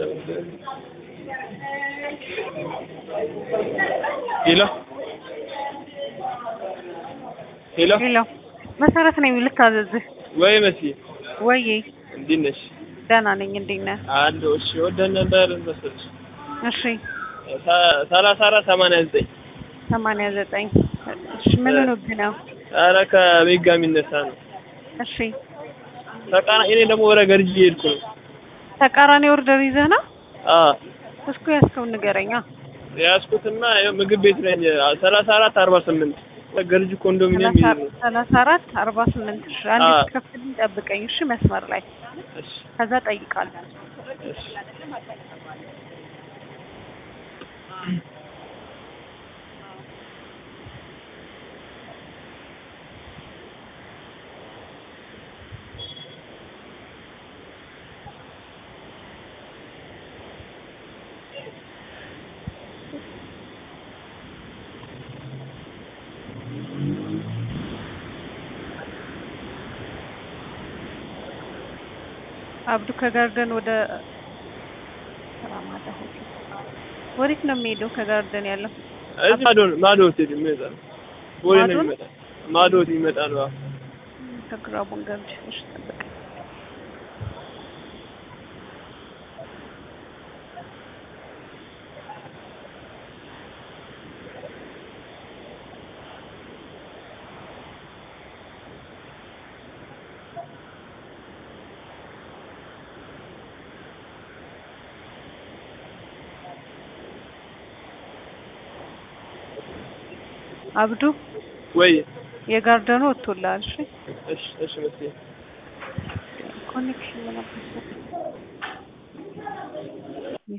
ሄሎ ሄሎ ሄሎ መሰረት ነኝ ልታዘዝህ ወይ መሲ ወይ እንዴት ነሽ? ደህና ነኝ እንዴት ነህ አለሁ። እሺ ወደን ነበር መሰለሽ እሺ ሰ- ሰላሳ አራት ሰማንያ ዘጠኝ ሰማንያ ዘጠኝ እሺ ምን ሆኖብህ ነው ኧረ ከሜጋ የሚነሳ ነው። እሺ ተቃራ እኔ ደግሞ ወደ ገርጂ እየሄድኩ ነው። ተቃራኒ ኦርደር ይዘህ ነው አዎ እስኩ ያስከውን ንገረኛ የያዝኩትና ይኸው ምግብ ቤት ነኝ። ሰላሳ አራት አርባ ስምንት ገርጂ ኮንዶሚኒየም ይሄድ ነው። ሰላሳ አራት አርባ ስምንት እሺ አንድ አዎ። ስትከፍልኝ ጠብቀኝ እሺ መስመር ላይ እሺ ከዛ ጠይቃለሁ እሺ አብዱ ከጋርደን ወደ ራማዳ ሆቴል ወዴት ነው የሚሄደው ከጋርደን ያለው እዚህ ማዶ ነው ማዶ ሆቴል የሚመጣ ነው። ቦሌ ነው ማዶ ነው? የሚመጣ ማዶ ሆቴል ይመጣ ነው። አዎ። ከግራቡን ገብቼ እሺ ጠብቀኝ አብዱ ወይ የጋርደኑ ወጥቶልሃል እሺ እሺ እሺ መሲ ኮኔክሽን ምን አለ